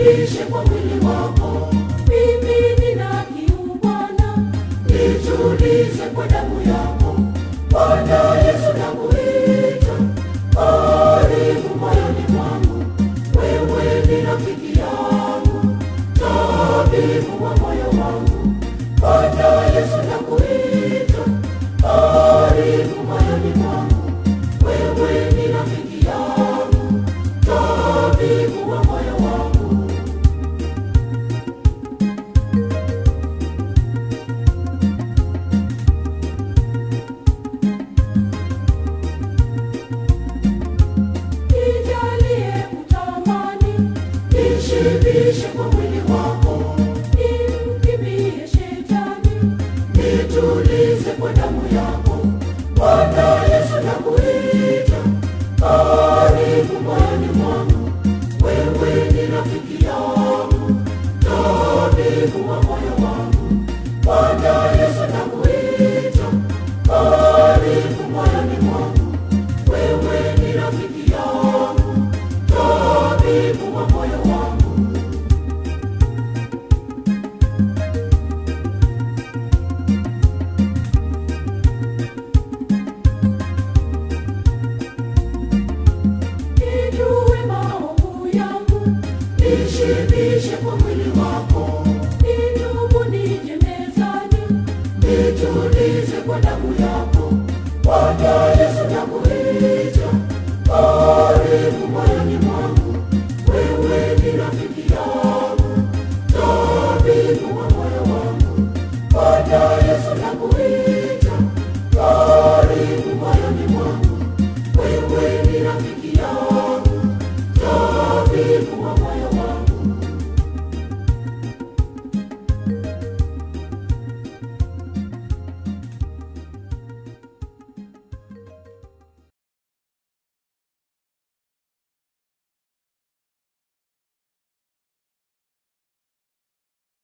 nishibishe kwa mwili wako. Mimi nina kiu Bwana, nitulize kwa damu yako. Bwana Yesu nakuita, karibu moyoni mwangu. Wewe ni rafiki yangu, tabibu wa moyo wangu. Bwana Yesu nakuita, karibu moyoni mwangu. Wewe ni rafiki yangu, tabibu wa moyo wangu. Nijalie kutamani, nishibishe kwa mwili wako, nimkimbie shetani, nitulize kwa damu yako. Bwana Yesu nakuita, karibu moyoni mwangu, wewe ni rafiki yangu, tabibu wa moyo wangu. Bwana Yesu nakuita, karibu moyoni mwangu, wewe ni rafiki yangu, tabibu wa moyo wangu. Nijue maovu yangu, nishibishe kwa mwili wako. Nitubu nije mezani, nitulize kwa damu yako. Bwana Yesu nakuita, karibu moyoni mwangu.